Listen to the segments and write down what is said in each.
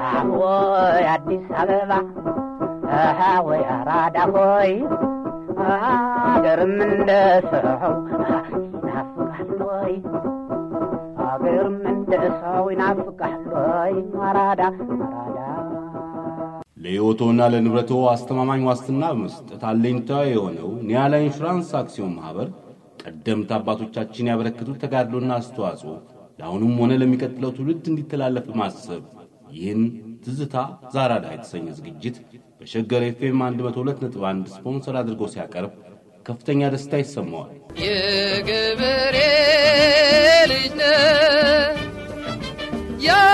ወይ አዲስ አበባ ወይ አራዳ ሆይ አገርም እንደ ሰው ይናፍቃል ወይ አገርም እንደ ሰው ይናፍቃል ወይ አራዳ አራዳ ለሕይወቶና ለንብረቶ አስተማማኝ ዋስትና በመስጠት አለኝታ የሆነው ኒያላ ኢንሹራንስ አክሲዮን ማኅበር ቀደምት አባቶቻችን ያበረከቱት ተጋድሎና አስተዋጽኦ ለአሁኑም ሆነ ለሚቀጥለው ትውልድ እንዲተላለፍ በማሰብ ይህን ትዝታ ዛራዳ የተሰኘ ዝግጅት በሸገር ኤፍኤም 102.1 ስፖንሰር አድርጎ ሲያቀርብ ከፍተኛ ደስታ ይሰማዋል። የገበሬ ልጅ ነህ የአርሶ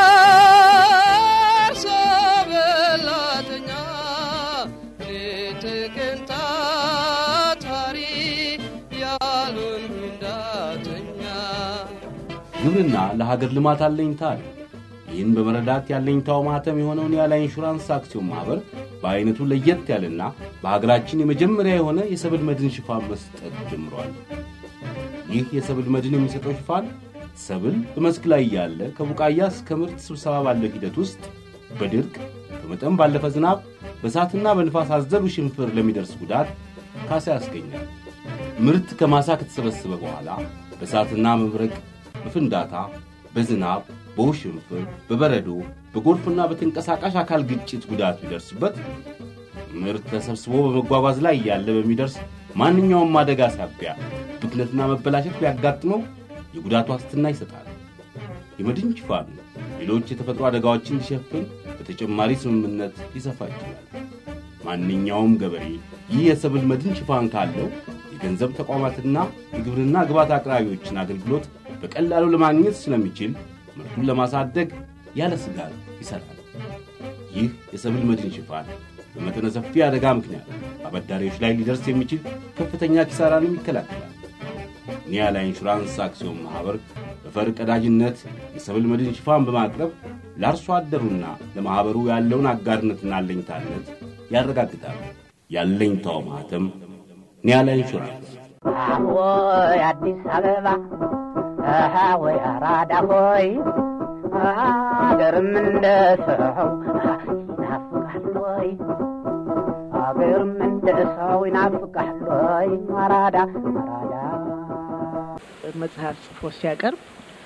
በላተኛ ሌት ቀን ታታሪ ያሉን እንዳተኛ ግብርና ለሀገር ልማት አለኝታ አለ። ይህን በመረዳት ያለኝታው ማህተም የሆነውን ያለ ኢንሹራንስ አክሲዮን ማኅበር በዐይነቱ ለየት ያለና በሀገራችን የመጀመሪያ የሆነ የሰብል መድን ሽፋን መስጠት ጀምሯል። ይህ የሰብል መድን የሚሰጠው ሽፋን ሰብል በመስክ ላይ ያለ ከቡቃያ እስከ ምርት ስብሰባ ባለው ሂደት ውስጥ በድርቅ በመጠን ባለፈ ዝናብ በእሳትና በንፋስ አዘሉ ሽንፍር ለሚደርስ ጉዳት ካሳ ያስገኛል። ምርት ከማሳ ከተሰበሰበ በኋላ በእሳትና መብረቅ፣ በፍንዳታ፣ በዝናብ፣ በውሽንፍር፣ በበረዶ፣ በጎርፍና በተንቀሳቃሽ አካል ግጭት ጉዳት ቢደርስበት ምርት ተሰብስቦ በመጓጓዝ ላይ ያለ በሚደርስ ማንኛውም አደጋ ሳቢያ ብክነትና መበላሸት ቢያጋጥመው የጉዳት ዋስትና ይሰጣል። የመድን ሽፋኑ ሌሎች የተፈጥሮ አደጋዎችን እንዲሸፍን በተጨማሪ ስምምነት ሊሰፋ ይችላል። ማንኛውም ገበሬ ይህ የሰብል መድን ሽፋን ካለው የገንዘብ ተቋማትና የግብርና ግብዓት አቅራቢዎችን አገልግሎት በቀላሉ ለማግኘት ስለሚችል ምርቱን ለማሳደግ ያለ ስጋት ይሠራል። ይህ የሰብል መድን ሽፋን በመጠነ ሰፊ አደጋ ምክንያት አበዳሪዎች ላይ ሊደርስ የሚችል ከፍተኛ ኪሳራንም ይከላከላል። ኒያላ ኢንሹራንስ አክሲዮን ማኅበር በፈር ቀዳጅነት የሰብል መድን ሽፋን በማቅረብ ለአርሶ አደሩና ለማኅበሩ ያለውን አጋርነትና አለኝታነት ያረጋግጣል። ያለኝታው ማኅተም ኒያላ ኢንሹራንስ። ወይ አዲስ አበባ ወይ አራዳ ሆይ አገርም እንደ ሰው ይናፍቃል ወይ አገርም እንደ ሰው ይናፍቃል ወይ አራዳ አራዳ መጽሐፍ ጽፎ ሲያቀርብ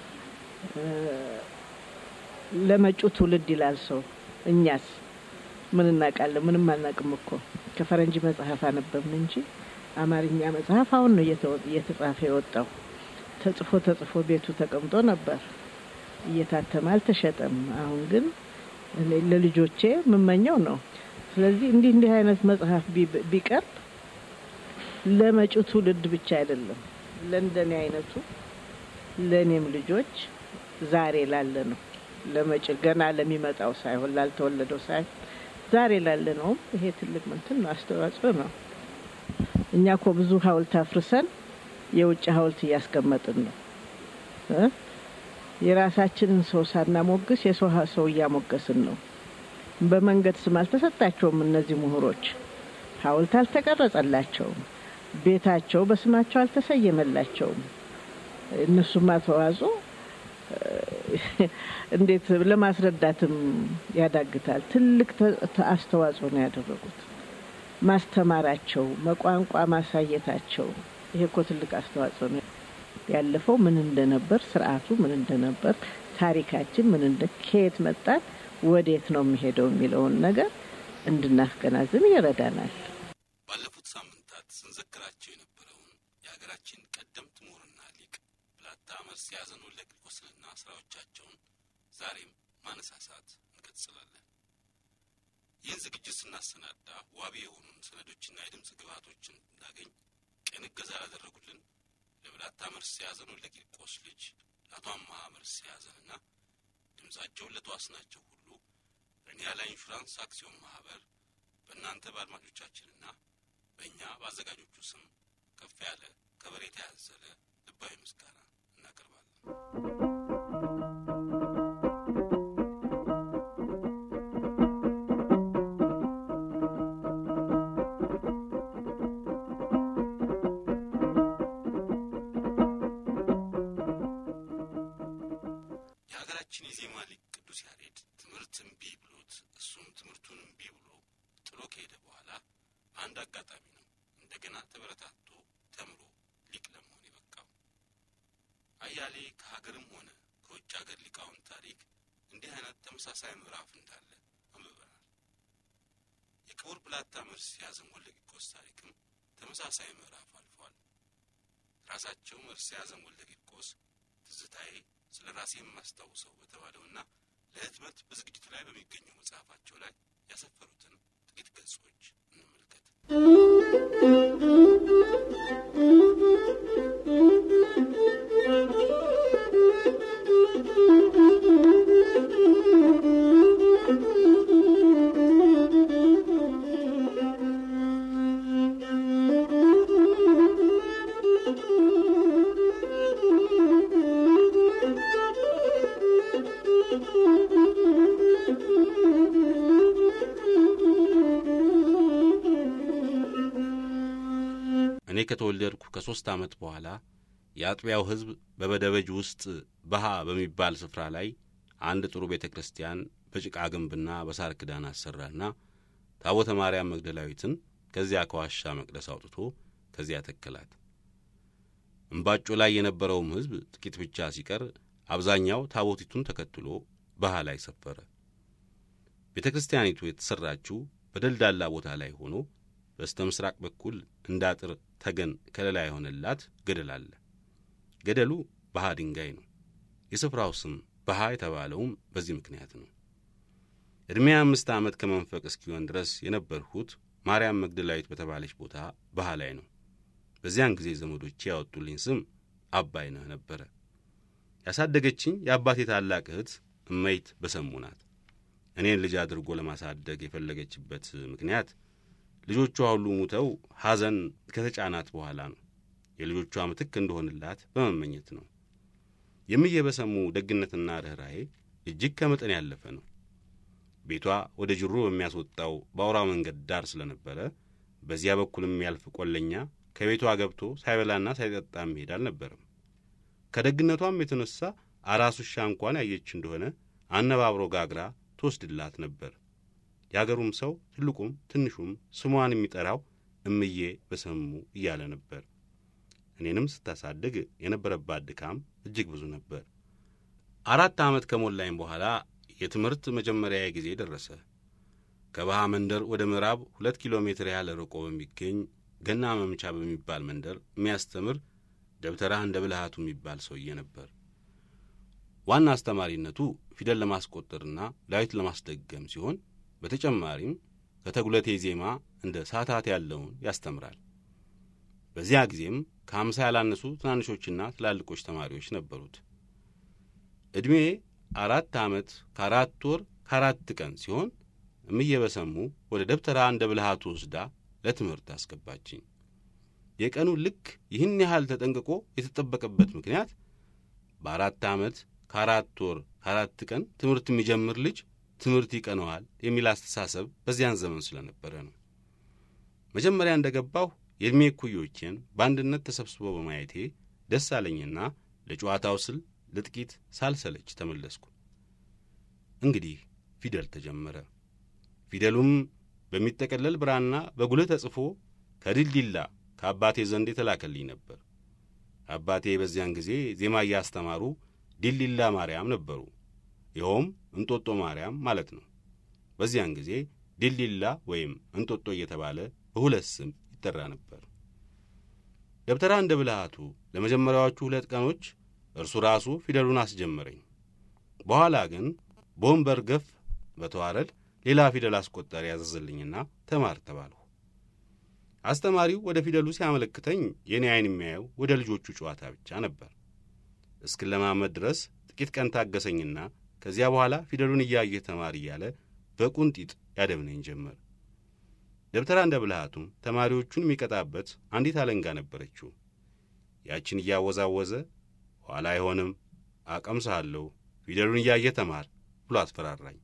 ለመጪው ትውልድ ይላል ሰው። እኛስ ምን እናውቃለን? ምንም አናውቅም እኮ ከፈረንጅ መጽሐፍ አነበብን እንጂ አማርኛ መጽሐፍ አሁን ነው እየተወ- እየተጻፈ የወጣው። ተጽፎ ተጽፎ ቤቱ ተቀምጦ ነበር፣ እየታተመ አልተሸጠም። አሁን ግን እኔ ለልጆቼ የምመኘው ነው። ስለዚህ እንዲህ እንዲህ አይነት መጽሐፍ ቢ- ቢቀርብ ለመጪው ትውልድ ብቻ አይደለም ለእንደኔ አይነቱ ለእኔም ልጆች ዛሬ ላለ ነው ለመጭ ገና ለሚመጣው ሳይሆን ላልተወለደው ሳይሆን ዛሬ ላለ ነውም ይሄ ትልቅ ምንትን ነው አስተዋጽኦ ነው። እኛ እኮ ብዙ ሐውልት አፍርሰን የውጭ ሐውልት እያስቀመጥን ነው እ የራሳችንን ሰው ሳናሞግስ የሰው ሀ- ሰው እያሞገስን ነው። በመንገድ ስም አልተሰጣቸውም። እነዚህ ምሁሮች ሐውልት አልተቀረጸላቸውም። ቤታቸው በስማቸው አልተሰየመላቸውም። እነሱማ ተዋጽኦ እንዴት ለማስረዳትም ያዳግታል። ትልቅ ተ- ተ- አስተዋጽኦ ነው ያደረጉት። ማስተማራቸው፣ መቋንቋ ማሳየታቸው ይሄ እኮ ትልቅ አስተዋጽኦ ነው። ያለፈው ምን እንደነበር፣ ስርዓቱ ምን እንደነበር፣ ታሪካችን ምን እንደ ከየት መጣን፣ ወዴት ነው የሚሄደው የሚለውን ነገር እንድናስገናዝብ ይረዳናል። ባለፉት ሳምንታት ስንዘክራቸው የነበረውን የሀገራችን ቀደምት ምሁርና ሊቅ ብላታ መርስ ያዘን ወልደ ቂርቆስንና ስራዎቻቸውን ዛሬም ማነሳሳት እንቀጥላለን። ይህን ዝግጅት ስናሰናዳ ዋቢ የሆኑን ሰነዶችና የድምፅ ግብዓቶችን እንዳገኝ ቅን እገዛ ላደረጉልን ለብላታ መርስ ያዘን ወልደ ቂርቆስ ልጅ ለአቶ አምሃ መርስ ያዘንና ድምፃቸውን ለተዋስናቸው ሁሉ በኒያላ ኢንሹራንስ አክሲዮን ማህበር በእናንተ በአድማጮቻችንና በእኛ በአዘጋጆቹ ስም ከፍ ያለ ከበሬታ ያዘለ ልባዊ ምስጋና እናቀርባለን። የሀገራችን የዜማ ሊቅ ቅዱስ ያሬድ ትምህርት እምቢ ብሎ ትምህርቱን እምቢ ብሎ ጥሎ ከሄደ በኋላ አንድ አጋጣሚ ነው እንደገና ተበረታቶ ተምሮ ሊቅ ለመሆን የበቃው። አያሌ ከሀገርም ሆነ ከውጭ ሀገር ሊቃውንት ታሪክ እንዲህ አይነት ተመሳሳይ ምዕራፍ እንዳለ አንብበናል። የክቡር ብላታ መርስ ያዘን ወልደ ቂርቆስ ታሪክም ተመሳሳይ ምዕራፍ አልፏል። ራሳቸው መርስ ያዘን ወልደ ቂርቆስ ትዝታዬ ስለ ራሴ የማስታውሰው በተባለውና ለህትመት በዝግጅቱ ላይ በሚገኘው መጽሐፋቸው ላይ ያሰፈሩትን ጥቂት ገጾች እንመልከት። እኔ ከተወለድኩ ከሦስት ዓመት በኋላ የአጥቢያው ሕዝብ በበደበጅ ውስጥ በሃ በሚባል ስፍራ ላይ አንድ ጥሩ ቤተ ክርስቲያን በጭቃ ግንብና በሳር ክዳን አሰራና ታቦተ ማርያም መግደላዊትን ከዚያ ከዋሻ መቅደስ አውጥቶ ከዚያ ተከላት። እምባጮ ላይ የነበረውም ሕዝብ ጥቂት ብቻ ሲቀር አብዛኛው ታቦቲቱን ተከትሎ በሃ ላይ ሰፈረ። ቤተ ክርስቲያኒቱ የተሠራችው በደልዳላ ቦታ ላይ ሆኖ በስተ ምስራቅ በኩል እንደ አጥር ተገን ከለላ የሆነላት ገደል አለ። ገደሉ በሃ ድንጋይ ነው። የስፍራው ስም በሃ የተባለውም በዚህ ምክንያት ነው። ዕድሜ አምስት ዓመት ከመንፈቅ እስኪሆን ድረስ የነበርሁት ማርያም መግደላዊት በተባለች ቦታ በሃ ላይ ነው። በዚያን ጊዜ ዘመዶቼ ያወጡልኝ ስም አባይነህ ነበረ። ያሳደገችኝ የአባቴ ታላቅ እህት እመይት በሰሙ ናት። እኔን ልጅ አድርጎ ለማሳደግ የፈለገችበት ምክንያት ልጆቿ ሁሉ ሙተው ሐዘን ከተጫናት በኋላ ነው። የልጆቿ ምትክ እንደሆንላት በመመኘት ነው። የምዬ በሰሙ ደግነትና ርኅራዬ እጅግ ከመጠን ያለፈ ነው። ቤቷ ወደ ጅሩ በሚያስወጣው በአውራ መንገድ ዳር ስለነበረ በዚያ በኩል የሚያልፍ ቆለኛ ከቤቷ ገብቶ ሳይበላና ሳይጠጣ መሄድ አልነበረም። ከደግነቷም የተነሣ አራስ ውሻ እንኳን ያየች እንደሆነ አነባብሮ ጋግራ ትወስድላት ነበር። የአገሩም ሰው ትልቁም ትንሹም ስሟን የሚጠራው እምዬ በሰሙ እያለ ነበር። እኔንም ስታሳድግ የነበረባት ድካም እጅግ ብዙ ነበር። አራት ዓመት ከሞላኝ በኋላ የትምህርት መጀመሪያ ጊዜ ደረሰ። ከባሃ መንደር ወደ ምዕራብ ሁለት ኪሎ ሜትር ያህል ርቆ በሚገኝ ገና መምቻ በሚባል መንደር የሚያስተምር ደብተራ እንደ ብልሃቱ የሚባል ሰውዬ ነበር። ዋና አስተማሪነቱ ፊደል ለማስቆጠርና ዳዊት ለማስደገም ሲሆን በተጨማሪም ከተጉለቴ ዜማ እንደ ሳታት ያለውን ያስተምራል። በዚያ ጊዜም ከአምሳ ያላነሱ ትናንሾችና ትላልቆች ተማሪዎች ነበሩት። ዕድሜ አራት ዓመት ከአራት ወር ከአራት ቀን ሲሆን እምዬ በሰሙ ወደ ደብተራ እንደ ብልሃቱ ወስዳ ለትምህርት አስገባችኝ። የቀኑ ልክ ይህን ያህል ተጠንቅቆ የተጠበቀበት ምክንያት በአራት ዓመት ከአራት ወር ከአራት ቀን ትምህርት የሚጀምር ልጅ ትምህርት ይቀነዋል የሚል አስተሳሰብ በዚያን ዘመን ስለነበረ ነው። መጀመሪያ እንደ ገባሁ የዕድሜ እኩዮቼን በአንድነት ተሰብስበው በማየቴ ደስ አለኝና ለጨዋታው ስል ለጥቂት ሳልሰለች ተመለስኩ። እንግዲህ ፊደል ተጀመረ። ፊደሉም በሚጠቀለል ብራና በጉልህ ተጽፎ ከድልዲላ ከአባቴ ዘንድ የተላከልኝ ነበር። አባቴ በዚያን ጊዜ ዜማ እያስተማሩ ዲልዲላ ማርያም ነበሩ። ይኸውም እንጦጦ ማርያም ማለት ነው። በዚያን ጊዜ ዲልዲላ ወይም እንጦጦ እየተባለ በሁለት ስም ይጠራ ነበር። ደብተራ እንደ ብልሃቱ ለመጀመሪያዎቹ ሁለት ቀኖች እርሱ ራሱ ፊደሉን አስጀመረኝ። በኋላ ግን በወንበር ገፍ በተዋረድ ሌላ ፊደል አስቆጣሪ ያዘዘልኝና ተማር ተባልሁ። አስተማሪው ወደ ፊደሉ ሲያመለክተኝ የእኔ ዐይን የሚያየው ወደ ልጆቹ ጨዋታ ብቻ ነበር። እስክለማመድ ድረስ ጥቂት ቀን ታገሰኝና ከዚያ በኋላ ፊደሉን እያየህ ተማር እያለ በቁንጢጥ ያደብነኝ ጀመር። ደብተራ እንደ ብልሃቱም ተማሪዎቹን የሚቀጣበት አንዲት አለንጋ ነበረችው። ያችን እያወዛወዘ ኋላ አይሆንም፣ አቀምስሃለሁ፣ ፊደሉን እያየህ ተማር ብሎ አስፈራራኝ።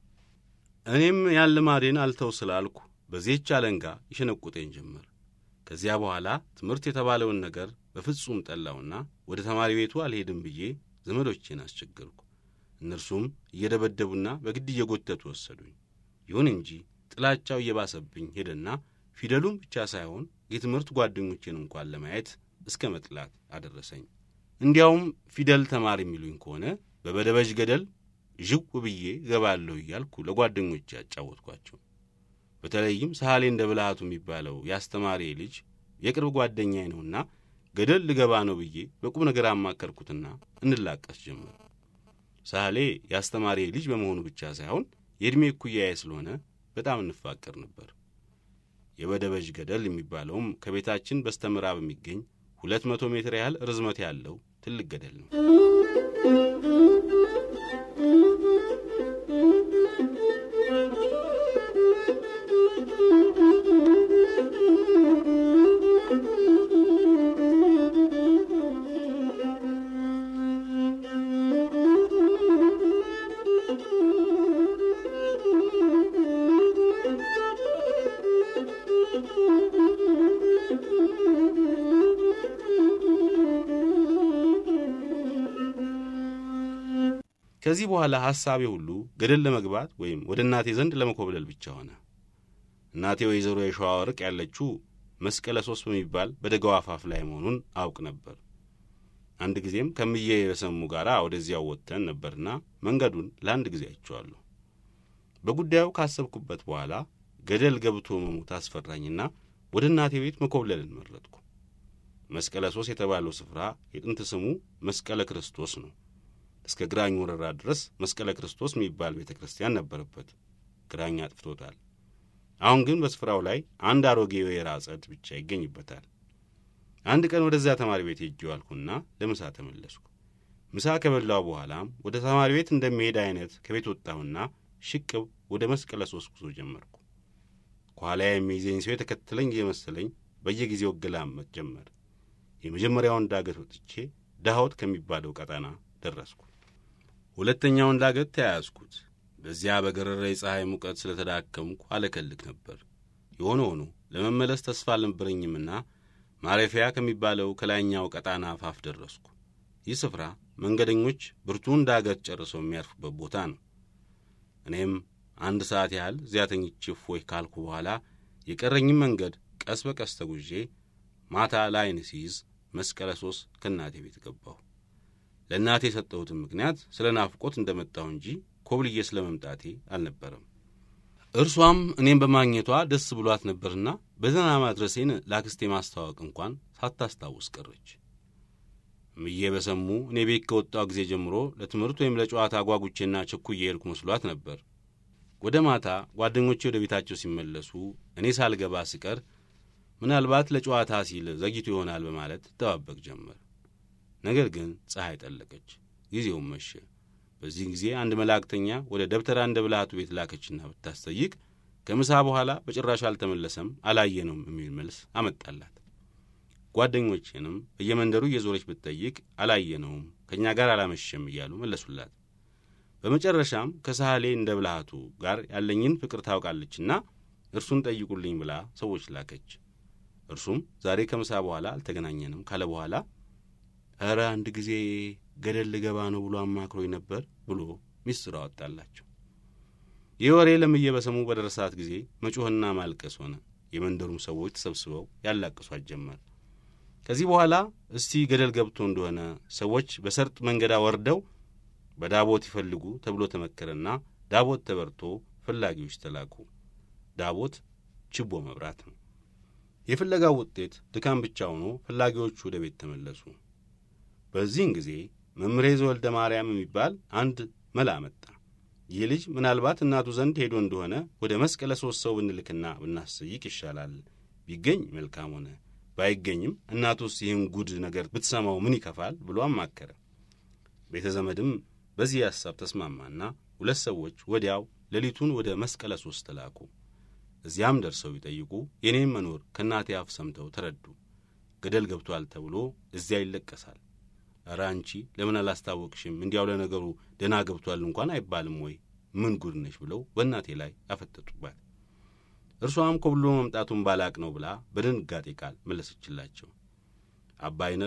እኔም ያን ልማዴን አልተው ስላልኩ በዚህች አለንጋ ይሸነቁጠኝ ጀመር። ከዚያ በኋላ ትምህርት የተባለውን ነገር በፍጹም ጠላውና ወደ ተማሪ ቤቱ አልሄድም ብዬ ዘመዶቼን አስቸገርኩ። እነርሱም እየደበደቡና በግድ እየጎተቱ ወሰዱኝ። ይሁን እንጂ ጥላቻው እየባሰብኝ ሄደና ፊደሉን ብቻ ሳይሆን የትምህርት ጓደኞቼን እንኳን ለማየት እስከ መጥላት አደረሰኝ። እንዲያውም ፊደል ተማር የሚሉኝ ከሆነ በበደበዥ ገደል ዥው ብዬ ገባለሁ እያልኩ ለጓደኞቼ ያጫወትኳቸው። በተለይም ሳህሌ እንደ ብልሃቱ የሚባለው የአስተማሪ ልጅ የቅርብ ጓደኛዬ ነውና ገደል ልገባ ነው ብዬ በቁም ነገር አማከርኩትና እንላቀስ ጀመር። ሳህሌ የአስተማሪ ልጅ በመሆኑ ብቻ ሳይሆን የዕድሜ እኩያዬ ስለሆነ በጣም እንፋቀር ነበር። የበደበዥ ገደል የሚባለውም ከቤታችን በስተ ምዕራብ የሚገኝ ሁለት መቶ ሜትር ያህል ርዝመት ያለው ትልቅ ገደል ነው። ከዚህ በኋላ ሐሳቤ ሁሉ ገደል ለመግባት ወይም ወደ እናቴ ዘንድ ለመኮብለል ብቻ ሆነ። እናቴ ወይዘሮ የሸዋ ወርቅ ያለችው መስቀለ ሶስት በሚባል በደጋው አፋፍ ላይ መሆኑን አውቅ ነበር። አንድ ጊዜም ከምዬ በሰሙ ጋር ወደዚያው ወጥተን ነበርና መንገዱን ለአንድ ጊዜ አይቼዋለሁ። በጉዳዩ ካሰብኩበት በኋላ ገደል ገብቶ መሞት አስፈራኝና ወደ እናቴ ቤት መኮብለልን መረጥኩ። መስቀለ ሶስት የተባለው ስፍራ የጥንት ስሙ መስቀለ ክርስቶስ ነው። እስከ ግራኝ ወረራ ድረስ መስቀለ ክርስቶስ የሚባል ቤተ ክርስቲያን ነበረበት። ግራኝ አጥፍቶታል። አሁን ግን በስፍራው ላይ አንድ አሮጌ የወይራ አጸድ ብቻ ይገኝበታል። አንድ ቀን ወደዚያ ተማሪ ቤት ሄጄ ዋልኩና ለምሳ ተመለስኩ። ምሳ ከበላው በኋላም ወደ ተማሪ ቤት እንደሚሄድ አይነት ከቤት ወጣሁና ሽቅብ ወደ መስቀለ ሶስት ጉዞ ጀመርኩ። ከኋላ የሚይዘኝ ሰው የተከተለኝ እየመሰለኝ በየጊዜው እገላመጥ ጀመር። የመጀመሪያውን ዳገት ወጥቼ ዳሆት ከሚባለው ቀጠና ደረስኩ። ሁለተኛውን ዳገት ተያያዝኩት። በዚያ በገረረ የፀሐይ ሙቀት ስለተዳከምኩ አለከልክ ነበር። የሆነ ሆኖ ለመመለስ ተስፋ አልነበረኝምና ማረፊያ ከሚባለው ከላይኛው ቀጣና አፋፍ ደረስኩ። ይህ ስፍራ መንገደኞች ብርቱን ዳገት ጨርሰው የሚያርፉበት ቦታ ነው። እኔም አንድ ሰዓት ያህል እዚያ ተኝቼ እፎይ ካልኩ በኋላ የቀረኝም መንገድ ቀስ በቀስ ተጉዤ ማታ ላይን ሲይዝ መስቀለ ሶስት ከእናቴ ቤት ገባሁ። ለእናቴ የሰጠሁትን ምክንያት ስለ ናፍቆት እንደመጣሁ እንጂ ኮብልዬ ስለ መምጣቴ አልነበረም። እርሷም እኔም በማግኘቷ ደስ ብሏት ነበርና በደህና ማድረሴን ለአክስቴ ማስተዋወቅ እንኳን ሳታስታውስ ቀረች። ምዬ በሰሙ እኔ ቤት ከወጣው ጊዜ ጀምሮ ለትምህርት ወይም ለጨዋታ ጓጉቼና ቸኩዬ ሄድኩ መስሏት ነበር። ወደ ማታ ጓደኞቼ ወደ ቤታቸው ሲመለሱ እኔ ሳልገባ ስቀር ምናልባት ለጨዋታ ሲል ዘግይቶ ይሆናል በማለት ትጠባበቅ ጀመር። ነገር ግን ፀሐይ ጠለቀች፣ ጊዜውም መሸ። በዚህ ጊዜ አንድ መላእክተኛ ወደ ደብተራ እንደ ብልሃቱ ቤት ላከችና ብታስጠይቅ ከምሳ በኋላ በጭራሽ አልተመለሰም፣ አላየነውም የሚል መልስ አመጣላት። ጓደኞቼንም በየመንደሩ እየዞረች ብትጠይቅ አላየነውም፣ ከእኛ ጋር አላመሸም እያሉ መለሱላት። በመጨረሻም ከሳህሌ እንደ ብልሃቱ ጋር ያለኝን ፍቅር ታውቃለችና እርሱን ጠይቁልኝ ብላ ሰዎች ላከች። እርሱም ዛሬ ከምሳ በኋላ አልተገናኘንም ካለ በኋላ ኧረ አንድ ጊዜ ገደል ልገባ ነው ብሎ አማክሮኝ ነበር ብሎ ሚስጥር አወጣላቸው። ይህ ወሬ ለምዬ በሰሙ በደረሳት ጊዜ መጮህና ማልቀስ ሆነ። የመንደሩም ሰዎች ተሰብስበው ያላቅሷት ጀመር። ከዚህ በኋላ እስቲ ገደል ገብቶ እንደሆነ ሰዎች በሰርጥ መንገዳ ወርደው በዳቦት ይፈልጉ ተብሎ ተመከረና ዳቦት ተበርቶ ፈላጊዎች ተላኩ። ዳቦት ችቦ መብራት ነው። የፍለጋው ውጤት ድካም ብቻ ሆኖ ፈላጊዎቹ ወደ ቤት ተመለሱ። በዚህን ጊዜ መምሬ ዘወልደ ማርያም የሚባል አንድ መላ መጣ። ይህ ልጅ ምናልባት እናቱ ዘንድ ሄዶ እንደሆነ ወደ መስቀለ ሦስት ሰው ብንልክና ብናስጠይቅ ይሻላል። ቢገኝ መልካም ሆነ፣ ባይገኝም እናቱስ ይህን ጉድ ነገር ብትሰማው ምን ይከፋል ብሎ አማከረ። ቤተ ዘመድም በዚህ ሐሳብ ተስማማና ሁለት ሰዎች ወዲያው ሌሊቱን ወደ መስቀለ ሦስት ተላኩ። እዚያም ደርሰው ቢጠይቁ የኔም መኖር ከእናቴ አፍ ሰምተው ተረዱ። ገደል ገብቷል ተብሎ እዚያ ይለቀሳል። ኧረ አንቺ ለምን አላስታወቅሽም? እንዲያው ለነገሩ ደህና ገብቷል እንኳን አይባልም ወይ? ምን ጉድ ነሽ? ብለው በእናቴ ላይ አፈጠጡባት። እርሷም ኮብሎ መምጣቱን ባላቅ ነው ብላ በድንጋጤ ቃል መለሰችላቸው። አባይነ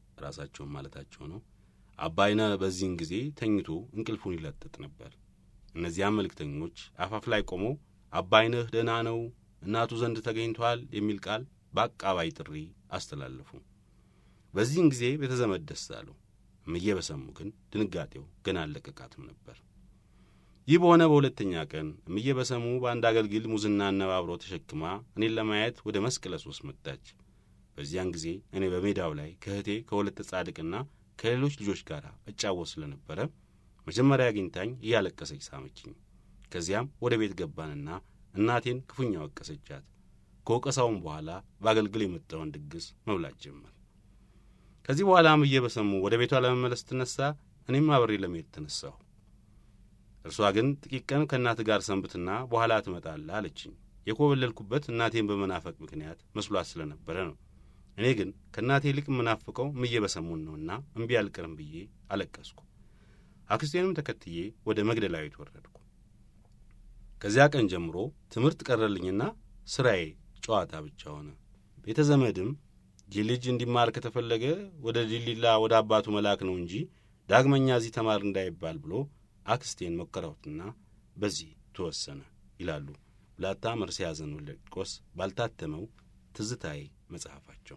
ራሳቸውን ማለታቸው ነው። አባይነ በዚህን ጊዜ ተኝቶ እንቅልፉን ይለጥጥ ነበር። እነዚያም መልእክተኞች አፋፍ ላይ ቆመው አባይነህ ደህና ነው፣ እናቱ ዘንድ ተገኝቷል የሚል ቃል በአቃባይ ጥሪ አስተላለፉ። በዚህን ጊዜ ቤተዘመድ ደስ አለው። እምዬ በሰሙ ግን ድንጋጤው ገና አለቀቃትም ነበር። ይህ በሆነ በሁለተኛ ቀን እምዬ በሰሙ በአንድ አገልግል ሙዝና አነባብሮ ተሸክማ እኔን ለማየት ወደ መስቀለ ሶስት መጣች። በዚያን ጊዜ እኔ በሜዳው ላይ ከእህቴ ከሁለተ ጻድቅና ከሌሎች ልጆች ጋር እጫወት ስለነበረ መጀመሪያ አግኝታኝ እያለቀሰች ሳመችኝ። ከዚያም ወደ ቤት ገባንና እናቴን ክፉኛ ወቀሰቻት። ከወቀሳውም በኋላ በአገልግል የመጣውን ድግስ መብላት ጀመር። ከዚህ በኋላ እምዬ በሰሙ ወደ ቤቷ ለመመለስ ትነሳ፣ እኔም አብሬ ለመሄድ ተነሳሁ። እርሷ ግን ጥቂት ቀን ከእናት ጋር ሰንብትና በኋላ ትመጣለህ አለችኝ። የኮበለልኩበት እናቴን በመናፈቅ ምክንያት መስሏት ስለነበረ ነው። እኔ ግን ከእናቴ ይልቅ የምናፍቀው እምዬ በሰሙን ነውና እምቢ አልቀርም ብዬ አለቀስኩ። አክስቴንም ተከትዬ ወደ መግደላዊት ወረድኩ። ከዚያ ቀን ጀምሮ ትምህርት ቀረልኝና ስራዬ ጨዋታ ብቻ ሆነ። ቤተ ዘመድም ይህ ልጅ እንዲማር ከተፈለገ ወደ ዲሊላ ወደ አባቱ መላክ ነው እንጂ ዳግመኛ እዚህ ተማር እንዳይባል ብሎ አክስቴን መከራሁትና በዚህ ተወሰነ ይላሉ ብላታ መርሴ ያዘን ወልደ ቂርቆስ ባልታተመው ትዝታዬ መጽሐፋቸው።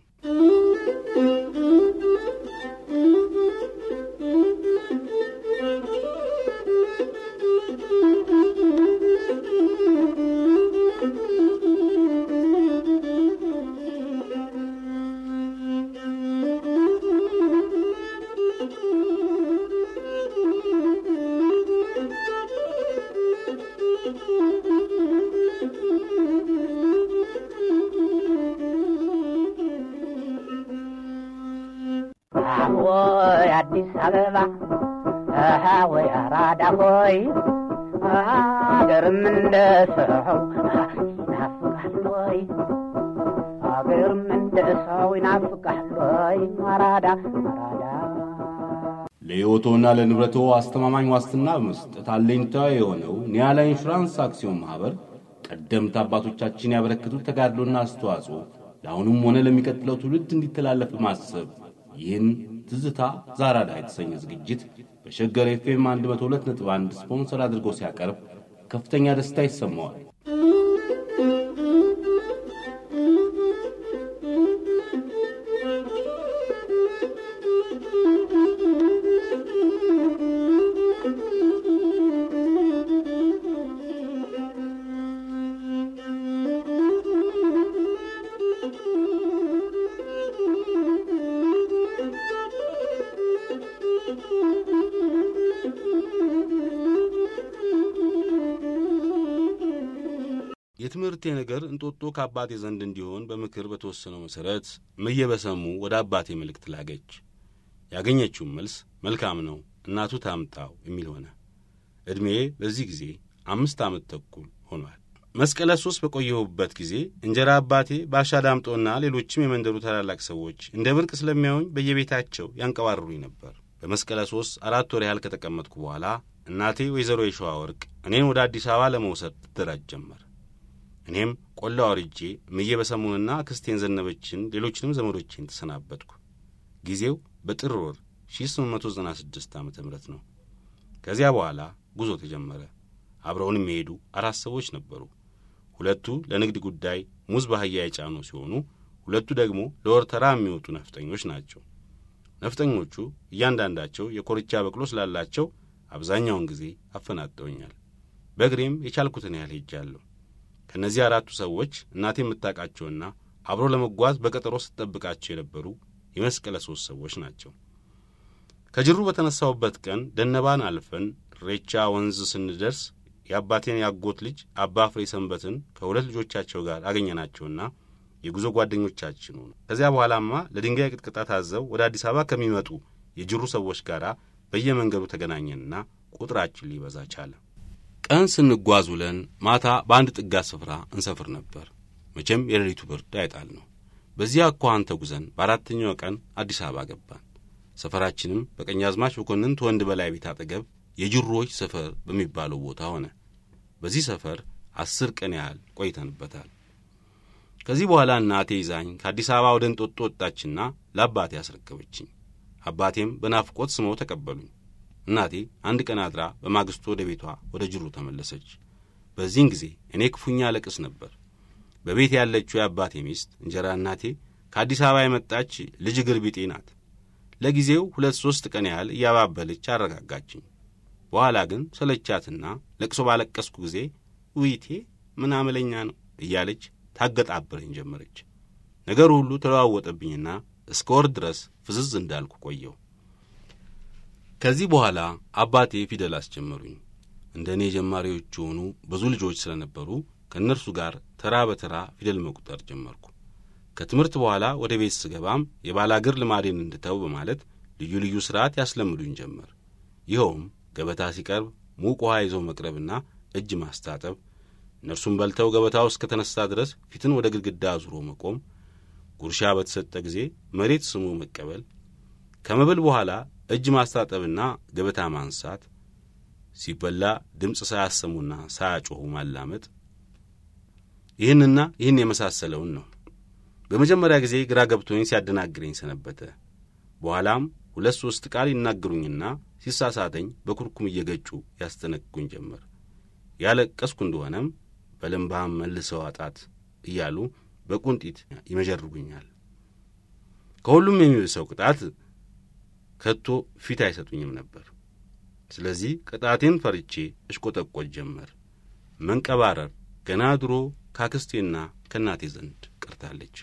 ወይ አዲስ አበባ አሃ ወይ አራዳ ሆይ አገርም እንደ ሰው ይናፍቃል ወይ አገርም እንደ ሰው ይናፍቃል ወይ አራዳ አራዳ ለሕይወቶና ለንብረቶ አስተማማኝ ዋስትና በመስጠት አለኝታ የሆነው ኒያላ ኢንሹራንስ አክሲዮን ማኅበር ቀደምት አባቶቻችን ያበረከቱት ተጋድሎና አስተዋጽኦ ለአሁኑም ሆነ ለሚቀጥለው ትውልድ እንዲተላለፍ በማሰብ ይህን ትዝታ ዛራዳ የተሰኘ ዝግጅት በሸገር ኤፍኤም 102.1 ስፖንሰር አድርጎ ሲያቀርብ ከፍተኛ ደስታ ይሰማዋል። የትምህርቴ ነገር እንጦጦ ከአባቴ ዘንድ እንዲሆን በምክር በተወሰነው መሠረት እምዬ በሰሙ ወደ አባቴ መልእክት ላገች። ያገኘችውም መልስ መልካም ነው እናቱ ታምጣው የሚል ሆነ። ዕድሜ በዚህ ጊዜ አምስት ዓመት ተኩል ሆኗል። መስቀለ ሶስት በቆየሁበት ጊዜ እንጀራ አባቴ ባሻ ዳምጦና ሌሎችም የመንደሩ ታላላቅ ሰዎች እንደ ብርቅ ስለሚያዩኝ በየቤታቸው ያንቀባርሩኝ ነበር። በመስቀለ ሶስት አራት ወር ያህል ከተቀመጥኩ በኋላ እናቴ ወይዘሮ የሸዋ ወርቅ እኔን ወደ አዲስ አበባ ለመውሰድ ትደራጅ ጀመር። እኔም ቆላ ወርጄ እምዬ በሰሙንና አክስቴን ዘነበችን ሌሎችንም ዘመዶቼን ተሰናበትኩ። ጊዜው በጥር ወር 1896 ዓ ም ነው። ከዚያ በኋላ ጉዞ ተጀመረ። አብረውን የሚሄዱ አራት ሰዎች ነበሩ። ሁለቱ ለንግድ ጉዳይ ሙዝ በአህያ የጫኑ ሲሆኑ፣ ሁለቱ ደግሞ ለወር ተራ የሚወጡ ነፍጠኞች ናቸው። ነፍጠኞቹ እያንዳንዳቸው የኮርቻ በቅሎ ስላላቸው አብዛኛውን ጊዜ አፈናጠውኛል። በእግሬም የቻልኩትን ያህል ሄጃለሁ። ከእነዚህ አራቱ ሰዎች እናቴ የምታውቃቸውና አብሮ ለመጓዝ በቀጠሮ ስትጠብቃቸው የነበሩ የመስቀለ ሦስት ሰዎች ናቸው። ከጅሩ በተነሳሁበት ቀን ደነባን አልፈን ሬቻ ወንዝ ስንደርስ የአባቴን ያጎት ልጅ አባ ፍሬ ሰንበትን ከሁለት ልጆቻቸው ጋር አገኘናቸውና የጉዞ ጓደኞቻችን ሆኑ። ከዚያ በኋላማ ለድንጋይ ቅጥቅጣ ታዘው ወደ አዲስ አበባ ከሚመጡ የጅሩ ሰዎች ጋር በየመንገዱ ተገናኘንና ቁጥራችን ሊበዛ ቻለ። ቀን ስንጓዝ ውለን ማታ በአንድ ጥጋት ስፍራ እንሰፍር ነበር። መቼም የሌሊቱ ብርድ አይጣል ነው። በዚያ አኳኋን ተጉዘን በአራተኛው ቀን አዲስ አበባ ገባን። ሰፈራችንም በቀኛዝማች መኮንን ተወንድ በላይ ቤት አጠገብ የጅሮዎች ሰፈር በሚባለው ቦታ ሆነ። በዚህ ሰፈር አስር ቀን ያህል ቆይተንበታል። ከዚህ በኋላ እናቴ ይዛኝ ከአዲስ አበባ ወደ እንጦጦ ወጣችና ለአባቴ አስረከበችኝ። አባቴም በናፍቆት ስመው ተቀበሉኝ። እናቴ አንድ ቀን አድራ በማግስቱ ወደ ቤቷ ወደ ጅሩ ተመለሰች። በዚህን ጊዜ እኔ ክፉኛ ለቅስ ነበር። በቤት ያለችው የአባቴ ሚስት እንጀራ እናቴ ከአዲስ አበባ የመጣች ልጅ እግር ቢጤ ናት። ለጊዜው ሁለት ሦስት ቀን ያህል እያባበለች አረጋጋችኝ። በኋላ ግን ሰለቻትና ለቅሶ ባለቀስኩ ጊዜ ውይቴ ምን አመለኛ ነው እያለች ታገጣብረኝ ጀመረች። ነገሩ ሁሉ ተለዋወጠብኝና እስከ ወር ድረስ ፍዝዝ እንዳልኩ ቆየው። ከዚህ በኋላ አባቴ ፊደል አስጀመሩኝ። እንደ እኔ ጀማሪዎች የሆኑ ብዙ ልጆች ስለነበሩ ከእነርሱ ጋር ተራ በተራ ፊደል መቁጠር ጀመርኩ። ከትምህርት በኋላ ወደ ቤት ስገባም የባላገር ልማዴን እንድተው በማለት ልዩ ልዩ ሥርዓት ያስለምዱኝ ጀመር። ይኸውም ገበታ ሲቀርብ ሙቅ ውሃ ይዘው መቅረብና እጅ ማስታጠብ፣ እነርሱም በልተው ገበታው እስከ ተነሳ ድረስ ፊትን ወደ ግድግዳ አዙሮ መቆም፣ ጉርሻ በተሰጠ ጊዜ መሬት ስሞ መቀበል፣ ከመብል በኋላ እጅ ማስታጠብና ገበታ ማንሳት፣ ሲበላ ድምፅ ሳያሰሙና ሳያጮኹ ማላመጥ፣ ይህንና ይህን የመሳሰለውን ነው። በመጀመሪያ ጊዜ ግራ ገብቶኝ ሲያደናግረኝ ሰነበተ። በኋላም ሁለት ሦስት ቃል ይናገሩኝና ሲሳሳተኝ በኩርኩም እየገጩ ያስጠነቅቁኝ ጀመር። ያለቀስኩ እንደሆነም በልምባም መልሰው አጣት እያሉ በቁንጢት ይመጀርጉኛል። ከሁሉም የሚብሰው ቅጣት ከቶ ፊት አይሰጡኝም ነበር። ስለዚህ ቅጣቴን ፈርቼ እሽቆጠቆጥ ጀመር። መንቀባረር ገና ድሮ ካክስቴና ከእናቴ ዘንድ ቀርታለች።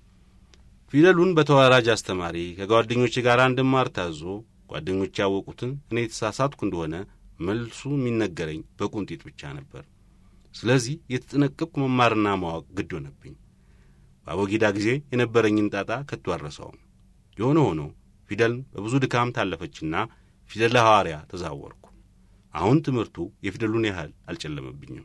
ፊደሉን በተወራራጅ አስተማሪ ከጓደኞቼ ጋር እንድማር ታዞ ጓደኞቼ ያወቁትን እኔ የተሳሳትኩ እንደሆነ መልሱ የሚነገረኝ በቁንጢት ብቻ ነበር። ስለዚህ የተጠነቀቅኩ መማርና ማወቅ ግድ ሆነብኝ። በአቦጊዳ ጊዜ የነበረኝን ጣጣ ከቶ አልረሳውም። የሆነ ሆኖ ፊደልን በብዙ ድካም ታለፈችና ፊደለ ሐዋርያ ተዛወርኩ። አሁን ትምህርቱ የፊደሉን ያህል አልጨለመብኝም።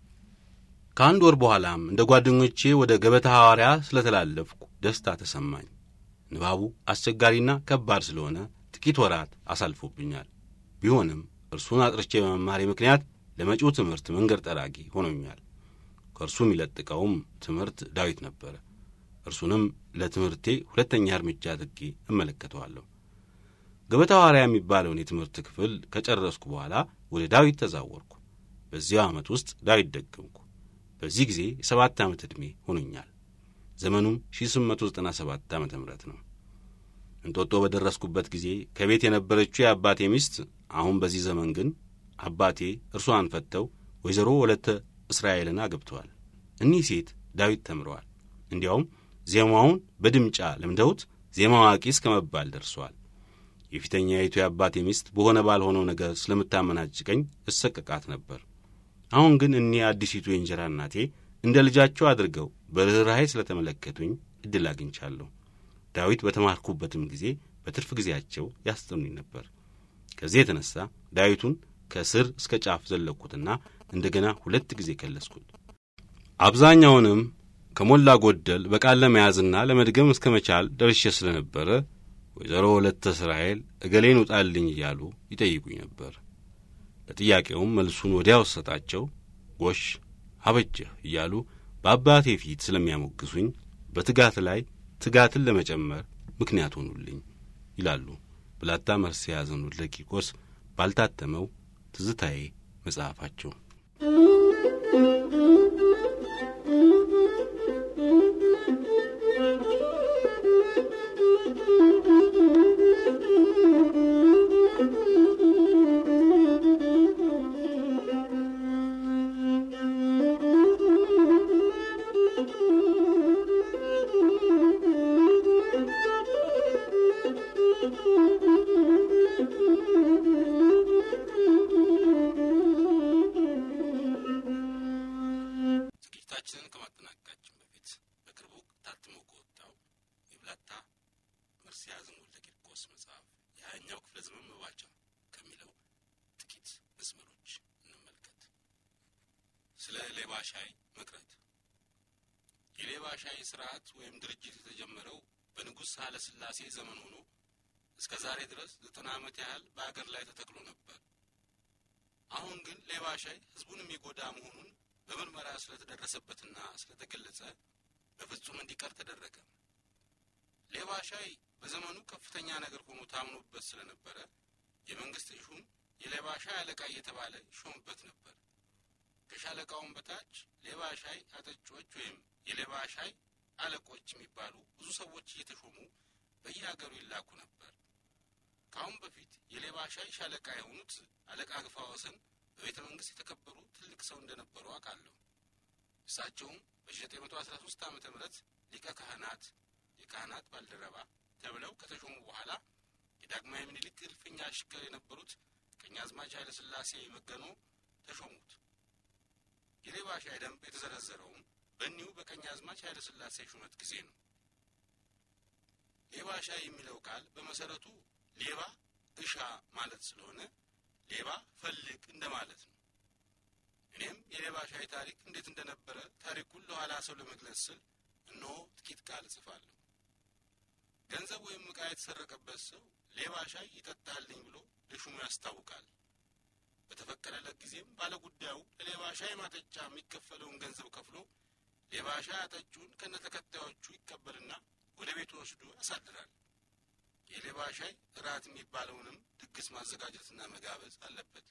ከአንድ ወር በኋላም እንደ ጓደኞቼ ወደ ገበታ ሐዋርያ ስለተላለፍኩ ደስታ ተሰማኝ። ንባቡ አስቸጋሪና ከባድ ስለሆነ ጥቂት ወራት አሳልፎብኛል። ቢሆንም እርሱን አጥርቼ በመማሬ ምክንያት ለመጪው ትምህርት መንገድ ጠራጊ ሆኖኛል። ከእርሱ የሚለጥቀውም ትምህርት ዳዊት ነበረ። እርሱንም ለትምህርቴ ሁለተኛ እርምጃ አድርጌ እመለከተዋለሁ። ገበታ ሐዋርያ የሚባለውን የትምህርት ክፍል ከጨረስኩ በኋላ ወደ ዳዊት ተዛወርኩ። በዚያው ዓመት ውስጥ ዳዊት ደገምኩ። በዚህ ጊዜ የሰባት ዓመት ዕድሜ ሆኖኛል። ዘመኑም 1897 ዓ ም ነው። እንጦጦ በደረስኩበት ጊዜ ከቤት የነበረችው የአባቴ ሚስት አሁን በዚህ ዘመን ግን አባቴ እርሷን ፈተው ወይዘሮ ወለተ እስራኤልን አገብተዋል። እኒህ ሴት ዳዊት ተምረዋል። እንዲያውም ዜማውን በድምጫ ለምደውት ዜማ አዋቂ እስከ መባል ደርሰዋል። የፊተኛይቱ የአባቴ ሚስት በሆነ ባልሆነው ነገር ስለምታመናጭቀኝ እሰቀቃት ነበር። አሁን ግን እኒህ አዲሲቱ የእንጀራ እናቴ እንደ ልጃቸው አድርገው በርኅራኄ ስለተመለከቱኝ ዕድል አግኝቻለሁ። ዳዊት በተማርኩበትም ጊዜ በትርፍ ጊዜያቸው ያስጠኑኝ ነበር። ከዚህ የተነሣ ዳዊቱን ከስር እስከ ጫፍ ዘለቅኩትና እንደገና ሁለት ጊዜ ከለስኩት። አብዛኛውንም ከሞላ ጎደል በቃል ለመያዝና ለመድገም እስከ መቻል ደርሼ ስለነበረ ወይዘሮ ወለተ እስራኤል እገሌን ውጣልኝ እያሉ ይጠይቁኝ ነበር። ለጥያቄውም መልሱን ወዲያው ሰጣቸው ጎሽ አበጀህ እያሉ በአባቴ ፊት ስለሚያሞግሱኝ በትጋት ላይ ትጋትን ለመጨመር ምክንያት ሆኑልኝ ይላሉ ብላታ መርሴ ያዘኑት ለቂቆስ ባልታተመው ትዝታዬ መጽሐፋቸው። ዝግጅታችንን ከማጠናቀቃችን በፊት በቅርቡ ታትሞ ከወጣው የብላታ መርሴ ያዘኑ ለቂርቆስ መጽሐፍ የሀያኛው ክፍለ ዘመን መባቻ ከሚለው ጥቂት መስመሮች እንመልከት። ስለ ሌባ ሻይ መቅረት። የሌባ ሻይ ስርዓት ወይም ድርጅት የተጀመረው በንጉሥ ኃይለ ሥላሴ ዘመን ሆኖ እስከ ዛሬ ድረስ ዘጠና ዓመት ያህል በአገር ላይ ተተክሎ ነበር። አሁን ግን ሌባ ሻይ ሕዝቡን የሚጎዳ መሆኑን በምርመራ ስለተደረሰበትና ስለተገለጸ በፍጹም እንዲቀር ተደረገ። ሌባ ሻይ በዘመኑ ከፍተኛ ነገር ሆኖ ታምኖበት ስለነበረ የመንግስት ሹም የሌባ ሻይ አለቃ እየተባለ ይሾምበት ነበር። ከሻለቃውም በታች ሌባ ሻይ አጠጮች ወይም የሌባ ሻይ አለቆች የሚባሉ ብዙ ሰዎች እየተሾሙ በየሀገሩ ይላኩ ነበር። ከአሁን በፊት የሌባ ሻይ ሻለቃ የሆኑት አለቃ ግፋ ወሰን በቤተ መንግስት የተከበሩ ትልቅ ሰው እንደነበሩ አውቃለሁ። እሳቸውም በ1913 ዓመተ ምህረት ሊቀ ካህናት የካህናት ባልደረባ ተብለው ከተሾሙ በኋላ የዳግማዊ ምኒልክ እልፍኛ አሽከር የነበሩት ቀኛዝማች ኃይለ ሥላሴ መገኖ ተሾሙት። የሌባ ሻይ ደንብ የተዘረዘረውም በእኒሁ በቀኛዝማች ኃይለ ሥላሴ ሹመት ጊዜ ነው። ሌባ ሻይ የሚለው ቃል በመሰረቱ ሌባ እሻ ማለት ስለሆነ ሌባ ፈልግ እንደማለት ነው። እኔም የሌባ ሻይ ታሪክ እንዴት እንደነበረ ታሪኩን ለኋላ ሰው ለመግለጽ ስል እነሆ ጥቂት ቃል እጽፋለሁ። ገንዘብ ወይም ዕቃ የተሰረቀበት ሰው ሌባ ሻይ ይጠጣልኝ ብሎ ለሹሙ ያስታውቃል። በተፈቀደለት ጊዜም ባለጉዳዩ ለሌባ ሻይ ማጠጫ የሚከፈለውን ገንዘብ ከፍሎ ሌባ ሻይ አጠጩን ከነ ተከታዮቹ ይቀበልና ወደ ቤቱ ወስዶ ያሳድራል። የሌባ ሻይ እራት የሚባለውንም ድግስ ማዘጋጀትና መጋበዝ አለበት።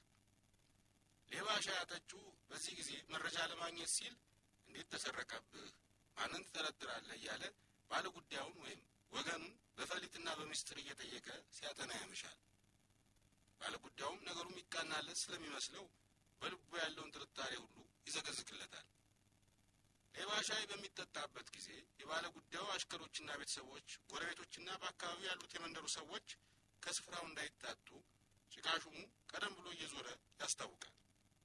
ሌባ ሻይ አጠጩ በዚህ ጊዜ መረጃ ለማግኘት ሲል እንዴት ተሰረቀብህ፣ ማንን ትጠረጥራለህ እያለ ባለጉዳዩን ወይም ወገኑን በፈሊጥና በምስጢር እየጠየቀ ሲያጠና ያመሻል። ባለጉዳዩም ነገሩ የሚቃናለት ስለሚመስለው በልቡ ያለውን ጥርጣሬ ሁሉ ይዘገዝግለታል። ሌባ ሻይ በሚጠጣበት ጊዜ የባለ ጉዳዩ አሽከሮችና ቤተሰቦች፣ ጎረቤቶችና በአካባቢው ያሉት የመንደሩ ሰዎች ከስፍራው እንዳይታጡ ጭቃሹሙ ቀደም ብሎ እየዞረ ያስታውቃል።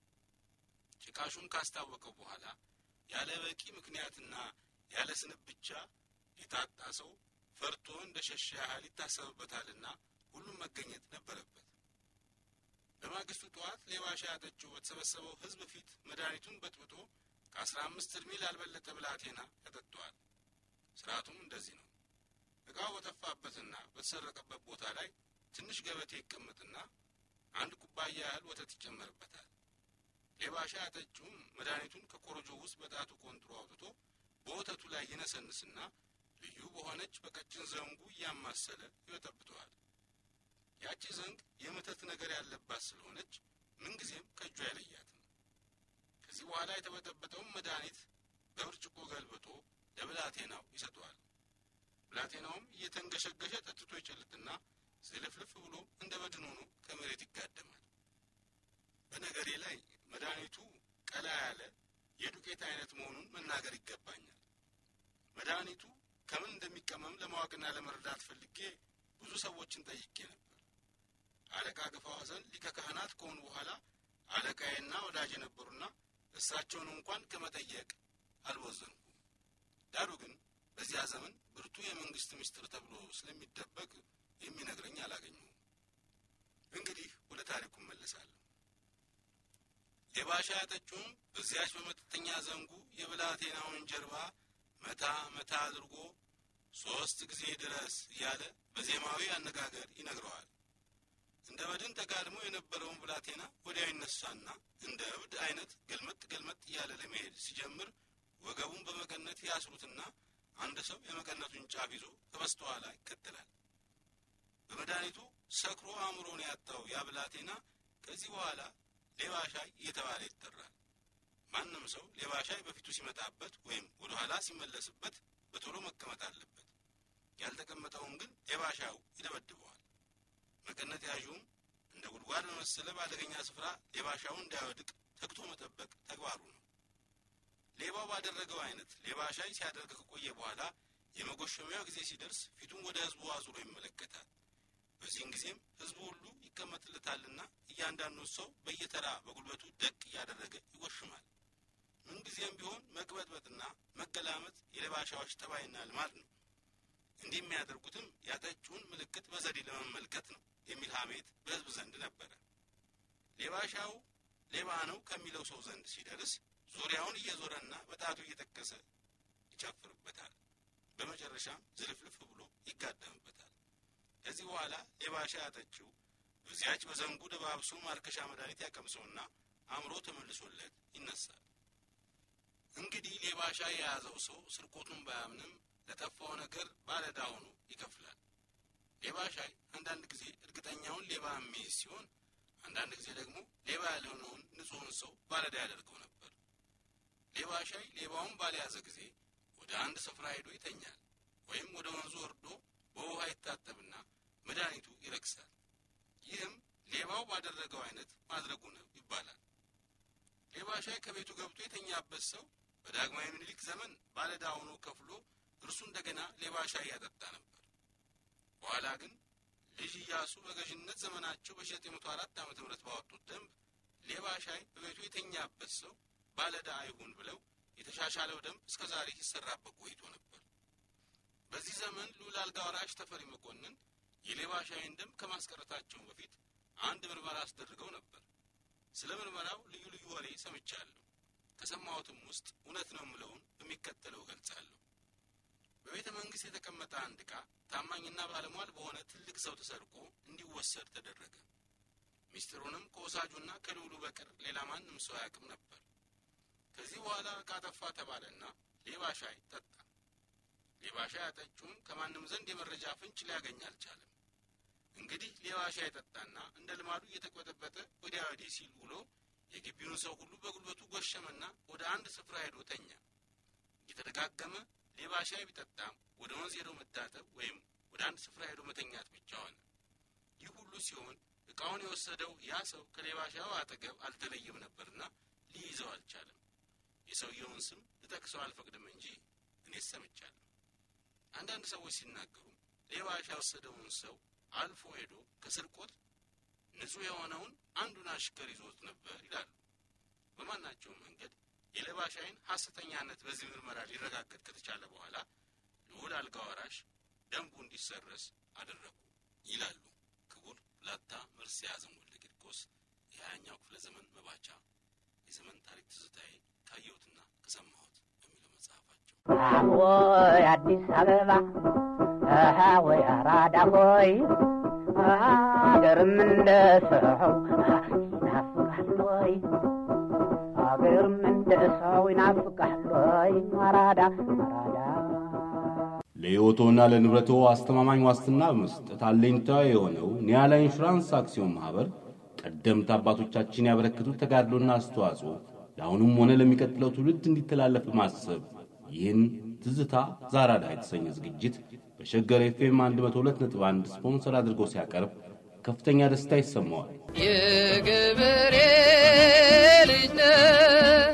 ጭቃሹም ካስታወቀው በኋላ ያለ በቂ ምክንያትና ያለ ስንብ ብቻ የታጣ ሰው ፈርቶ እንደ ሸሸ ያህል ይታሰብበታልና ሁሉም መገኘት ነበረበት። በማግስቱ ጠዋት ሌባ ሻይ አጠጪው በተሰበሰበው ሕዝብ ፊት መድኃኒቱን በጥብጦ ከአስራ አምስት እድሜ ላልበለጠ ብላቴና ያጠጣዋል። ስርዓቱም እንደዚህ ነው። እቃው በጠፋበትና በተሰረቀበት ቦታ ላይ ትንሽ ገበቴ ይቀመጥና አንድ ኩባያ ያህል ወተት ይጨመርበታል። ሌባ ሻይ አጠጪውም መድኃኒቱን ከኮረጆ ውስጥ በጣቱ ቆንጥሮ አውጥቶ በወተቱ ላይ ይነሰንስና ልዩ በሆነች በቀጭን ዘንጉ እያማሰለ ይበጠብጠዋል። ያቺ ዘንግ የመተት ነገር ያለባት ስለሆነች ምንጊዜም ከእጁ አይለያትም። ከዚህ በኋላ የተበጠበጠውን መድኃኒት በብርጭቆ ገልብጦ ለብላቴናው ይሰጠዋል። ብላቴናውም እየተንገሸገሸ ጠጥቶ ይጨልጥና ዝልፍልፍ ብሎ እንደ በድን ሆኖ ከመሬት ይጋደማል። በነገሬ ላይ መድኃኒቱ ቀላ ያለ የዱቄት አይነት መሆኑን መናገር ይገባኛል። መድኃኒቱ ከምን እንደሚቀመም ለማወቅና ለመረዳት ፈልጌ ብዙ ሰዎችን ጠይቄ ነበር። አለቃ ግፋ ሐዘን ሊቀ ካህናት ከሆኑ በኋላ አለቃዬና ወዳጅ የነበሩና እሳቸውን እንኳን ከመጠየቅ አልወዘንኩም። ዳሩ ግን በዚያ ዘመን ብርቱ የመንግስት ምስጢር ተብሎ ስለሚደበቅ የሚነግረኝ አላገኘሁም። እንግዲህ ወደ ታሪኩ እመለሳለሁ። ሌባ ሻይ አጠጪውም በዚያች በመጠጠኛ ዘንጉ የብላቴናውን ጀርባ መታ መታ አድርጎ ሶስት ጊዜ ድረስ እያለ በዜማዊ አነጋገር ይነግረዋል። እንደ በድን ተጋድሞ የነበረውን ብላቴና ወዲያው ይነሳና እንደ እብድ አይነት ገልመጥ ገልመጥ እያለ ለመሄድ ሲጀምር ወገቡን በመቀነት ያስሩትና አንድ ሰው የመቀነቱን ጫፍ ይዞ ከበስተኋላ ይከተላል። በመድኃኒቱ ሰክሮ አእምሮን ያጣው ያ ብላቴና ከዚህ በኋላ ሌባ ሻይ እየተባለ ይጠራል። ማንም ሰው ሌባ ሻይ በፊቱ ሲመጣበት ወይም ወደ ኋላ ሲመለስበት በቶሎ መቀመጥ አለበት። ያልተቀመጠውን ግን ሌባ ሻዩ ይደበድበዋል። መቀነት ያዡም እንደ ጉድጓድ በመሰለ በአደገኛ ስፍራ ሌባ ሻዩን እንዳይወድቅ ተግቶ መጠበቅ ተግባሩ ነው። ሌባው ባደረገው አይነት ሌባ ሻይ ሲያደርግ ከቆየ በኋላ የመጎሸሚያው ጊዜ ሲደርስ ፊቱን ወደ ሕዝቡ አዙሮ ይመለከታል። በዚህን ጊዜም ሕዝቡ ሁሉ ይቀመጥለታልና እያንዳንዱ ሰው በየተራ በጉልበቱ ደቅ እያደረገ ይጎሽማል። ምንጊዜም ቢሆን መቅበጥበጥና መገላመጥ የሌባ ሻዮች ጠባይና ልማድ ነው። እንዲህ የሚያደርጉትም ያጠጪውን ምልክት በዘዴ ለመመልከት ነው የሚል ሐሜት በሕዝብ ዘንድ ነበረ። ሌባ ሻዩ ሌባ ነው ከሚለው ሰው ዘንድ ሲደርስ ዙሪያውን እየዞረና በጣቱ እየጠቀሰ ይጨፍርበታል። በመጨረሻም ዝልፍልፍ ብሎ ይጋደምበታል። ከዚህ በኋላ ሌባ ሻይ አጠጪው በዚያች በዘንጉ ደባብሶ ማርከሻ መድኃኒት ያቀምሰውና አእምሮ ተመልሶለት ይነሳል። እንግዲህ ሌባ ሻይ የያዘው ሰው ስርቆቱን ባያምንም ለጠፋው ነገር ባለዕዳ ሆኖ ይከፍላል። ሌባ ሻይ አንዳንድ ጊዜ እርግጠኛውን ሌባ የሚይዝ ሲሆን፣ አንዳንድ ጊዜ ደግሞ ሌባ ያልሆነውን ንጹሕን ሰው ባለዕዳ ያደርገው ነበር። ሌባ ሻይ ሌባውን ባልያዘ ጊዜ ወደ አንድ ስፍራ ሄዶ ይተኛል፣ ወይም ወደ ወንዙ ወርዶ በውሃ ይታጠብና መድኃኒቱ ይረክሳል። ይህም ሌባው ባደረገው አይነት ማድረጉ ነው ይባላል። ሌባ ሻይ ከቤቱ ገብቶ የተኛበት ሰው በዳግማዊ ምኒልክ ዘመን ባለዕዳ ሆኖ ከፍሎ እርሱ እንደገና ሌባ ሻይ ያጠጣ ነበር። በኋላ ግን ልጅ ኢያሱ በገዥነት ዘመናቸው በ1904 ዓመተ ምህረት ባወጡት ደንብ ሌባ ሻይ በቤቱ የተኛበት ሰው ባለዕዳ አይሁን ብለው የተሻሻለው ደንብ እስከ ዛሬ ሲሰራበት ቆይቶ ነበር። በዚህ ዘመን ልዑል አልጋ ወራሽ ተፈሪ መኮንን የሌባ ሻይን ደንብ ከማስቀረታቸው በፊት አንድ ምርመራ አስደርገው ነበር። ስለ ምርመራው ልዩ ልዩ ወሬ ሰምቻለሁ። ከሰማሁትም ውስጥ እውነት ነው የምለውን በሚከተለው እገልጻለሁ። በቤተ መንግሥት የተቀመጠ አንድ ዕቃ ታማኝና ባለሟል በሆነ ትልቅ ሰው ተሰርቆ እንዲወሰድ ተደረገ። ሚስጢሩንም ከወሳጁና ከልዑሉ በቀር ሌላ ማንም ሰው አያውቅም ነበር። ከዚህ በኋላ ዕቃ ጠፋ ተባለና ሌባ ሻይ ጠጣ። ሌባ ሻይ አጠጩም ከማንም ዘንድ የመረጃ ፍንጭ ሊያገኝ አልቻለም። እንግዲህ ሌባ ሻይ ጠጣና እንደ ልማዱ እየተቆጠበጠ ወዲያ ወዲህ ሲል ውሎ የግቢውን ሰው ሁሉ በጉልበቱ ጎሸመና ወደ አንድ ስፍራ ሄዶ ተኛ። እየተደጋገመ ሌባ ሻይ ቢጠጣም ወደ ወንዝ ሄዶ መታጠብ ወይም ወደ አንድ ስፍራ ሄዶ መተኛት ብቻ ሆነ። ይህ ሁሉ ሲሆን ዕቃውን የወሰደው ያ ሰው ከሌባ ሻዩ አጠገብ አልተለየም ነበርና ሊይዘው አልቻለም። የሰውየውን ስም ልጠቅሰው አልፈቅድም እንጂ እኔስ ሰምቻለሁ። አንዳንድ ሰዎች ሲናገሩ ሌባ ሻይ የወሰደውን ሰው አልፎ ሄዶ ከስርቆት ንጹሕ የሆነውን አንዱን አሽከር ይዞት ነበር ይላሉ። በማናቸውም መንገድ የሌባ ሻይን ሐሰተኛነት በዚህ ምርመራ ሊረጋገጥ ከተቻለ በኋላ ልዑል አልጋ ወራሽ ደንቡ እንዲሰረዝ አደረጉ ይላሉ ክቡር ላታ መርስ ያዘን ወልደ ቂርቆስ የሀያኛው ክፍለ ዘመን መባቻ የዘመን ታሪክ ትዝታዬ ካየሁትና ከሰማሁት በሚለው መጽሐፋቸው። ወይ አዲስ አበባ አሃ ወይ አራዳ ሆይ አገርም እንደ ሰው ይናፍቃል ወይ አገርም እንደ ሰው ይናፍቃል ወይ አራዳ አራዳ ለሕይወቶና ለንብረቶ አስተማማኝ ዋስትና በመስጠት አለኝታ የሆነው ኒያላ ኢንሹራንስ አክሲዮን ማኅበር ቀደምት አባቶቻችን ያበረከቱት ተጋድሎና አስተዋጽኦ ለአሁኑም ሆነ ለሚቀጥለው ትውልድ እንዲተላለፍ በማሰብ ይህን ትዝታ ዛራዳ የተሰኘ ዝግጅት በሸገር ኤፍኤም 102.1 ስፖንሰር አድርጎ ሲያቀርብ ከፍተኛ ደስታ ይሰማዋል። የገበሬ ልጅ ነህ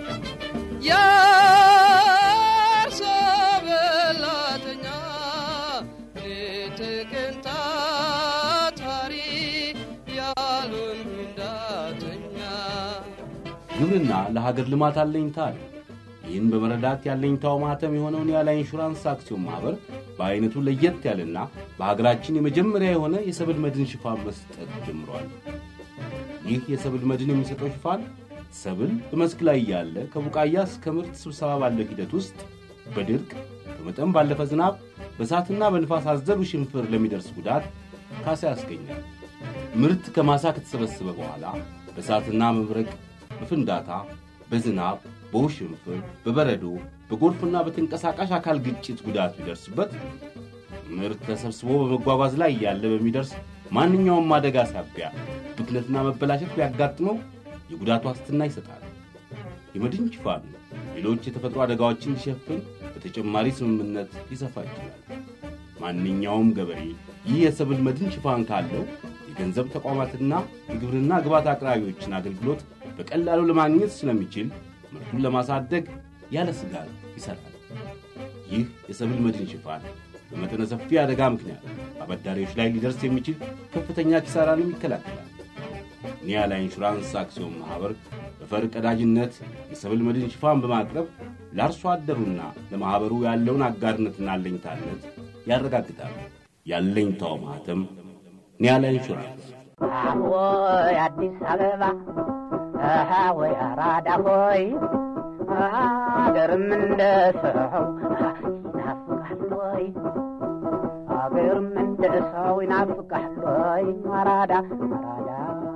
የአርሶ በላተኛ ሌት ቀን ታታሪ ያሉን እንዳተኛ ግብርና ለሀገር ልማት አለኝታ አለ። ይህን በመረዳት ያለኝታው ማህተም የሆነውን ኒያላ ኢንሹራንስ አክሲዮን ማኅበር በዐይነቱ ለየት ያለና በሀገራችን የመጀመሪያ የሆነ የሰብል መድን ሽፋን መስጠት ጀምሯል። ይህ የሰብል መድን የሚሰጠው ሽፋን ሰብል በመስክ ላይ ያለ ከቡቃያ እስከ ምርት ስብሰባ ባለው ሂደት ውስጥ በድርቅ ከመጠን ባለፈ ዝናብ፣ በእሳትና በንፋስ አዘሉ ሽንፍር ለሚደርስ ጉዳት ካሳ ያስገኛል። ምርት ከማሳ ከተሰበሰበ በኋላ በእሳትና መብረቅ፣ በፍንዳታ፣ በዝናብ፣ በውሽንፍር፣ በበረዶ፣ በጎርፍና በተንቀሳቃሽ አካል ግጭት ጉዳት ቢደርስበት ምርት ተሰብስቦ በመጓጓዝ ላይ ያለ በሚደርስ ማንኛውም አደጋ ሳቢያ ብክነትና መበላሸት ቢያጋጥመው የጉዳት ዋስትና ይሰጣል። የመድን ሽፋኑ ሌሎች የተፈጥሮ አደጋዎችን እንዲሸፍን በተጨማሪ ስምምነት ሊሰፋ ይችላል። ማንኛውም ገበሬ ይህ የሰብል መድን ሽፋን ካለው የገንዘብ ተቋማትና የግብርና ግብዓት አቅራቢዎችን አገልግሎት በቀላሉ ለማግኘት ስለሚችል ምርቱን ለማሳደግ ያለ ስጋት ይሠራል። ይህ የሰብል መድን ሽፋን በመጠነ ሰፊ አደጋ ምክንያት አበዳሪዎች ላይ ሊደርስ የሚችል ከፍተኛ ኪሳራንም ይከላከላል። ኒያላ ኢንሹራንስ አክሲዮን ማኅበር በፈር ቀዳጅነት የሰብል መድን ሽፋን በማቅረብ ለአርሶ አደሩና ለማኅበሩ ያለውን አጋርነትና አለኝታነት ያረጋግጣል። ያለኝታው ማኅተም ኒያላ ኢንሹራንስ። ወይ አዲስ አበባ አሃ ወይ አራዳ ሆይ አገርም እንደ ሰው ይናፍቃል ወይ አገርም እንደ ሰው ይናፍቃል ወይ አራዳ አራዳ